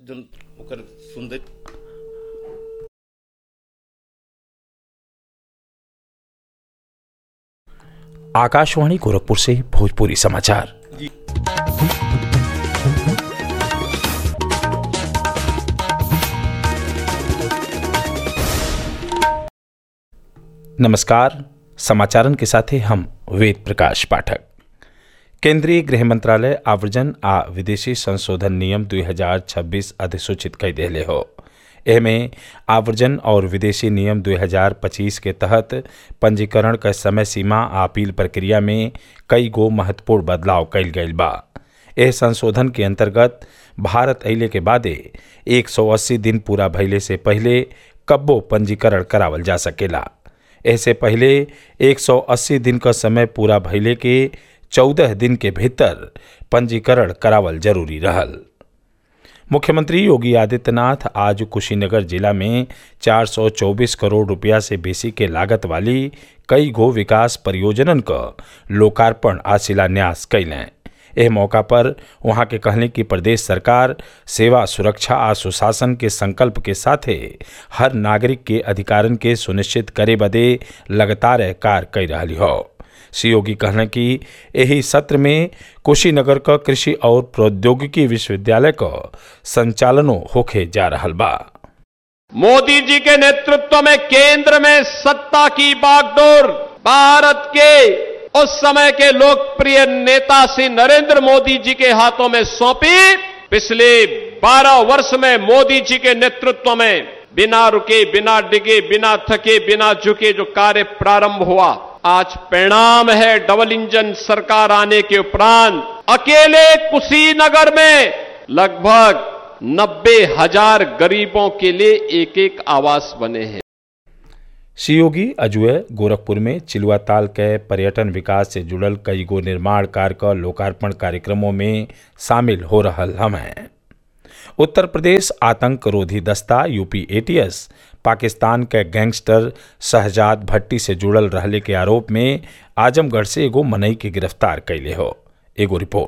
जौन ओकर सुंदर आकाशवाणी गोरखपुर से भोजपुरी समाचार नमस्कार समाचारन के साथे हम वेद प्रकाश पाठक केंद्रीय गृह मंत्रालय आवर्जन आ विदेशी संशोधन नियम 2026 अधिसूचित कर दिले हो एमे आवर्जन और विदेशी नियम 2025 के तहत पंजीकरण क समय सीमा आ अपील प्रक्रिया में कई गो महत्वपूर्ण बदलाव कइल गइल बा एह संशोधन के अंतर्गत भारत अइले के बादे 180 दिन पूरा भइले से पहिले कब्बो पंजीकरण करावल जा सकेला ऐसे पहले 180 दिन का समय पूरा भइले के 14 दिन के भीतर पंजीकरण करावल जरूरी रहल मुख्यमंत्री योगी आदित्यनाथ आज कुशीनगर जिला में 424 करोड़ रुपया से बेसी के लागत वाली कई गो विकास परियोजनन क लोकार्पण आ शिलान्यास कैलें एह मौका पर वहां के कहले कि प्रदेश सरकार सेवा सुरक्षा आ सुशासन के संकल्प के साथे हर नागरिक के अधिकारन के सुनिश्चित करे बदे लगातार कार्य कर रही हो श्री योगी कहले कि यही सत्र में कुशीनगर क कृषि और प्रौद्योगिकी विश्वविद्यालय क संचालनो होखे जा रहल बा मोदी जी के नेतृत्व में केंद्र में सत्ता की बागडोर भारत के उस समय के लोकप्रिय नेता श्री नरेंद्र मोदी जी के हाथों में सौंपी पिछले 12 वर्ष में मोदी जी के नेतृत्व में बिना रुके बिना डिगे बिना थके बिना झुके जो कार्य प्रारंभ हुआ आज परिणाम है डबल इंजन सरकार आने के उपरांत अकेले कुशीनगर में लगभग नब्बे हजार गरीबों के लिए एक एक आवास बने हैं श्री योगी अजुए गोरखपुर में चिलुआ ताल के पर्यटन विकास से जुड़ल कई गो निर्माण कार्य का लोकार्पण कार्यक्रमों में शामिल हो रहल हमें उत्तर प्रदेश आतंक रोधी दस्ता यूपी एटीएस पाकिस्तान के गैंगस्टर शहजाद भट्टी से जुड़ल रहले के आरोप में आजमगढ़ से एगो मनई के गिरफ्तार कैले हो एगो रिपोर्ट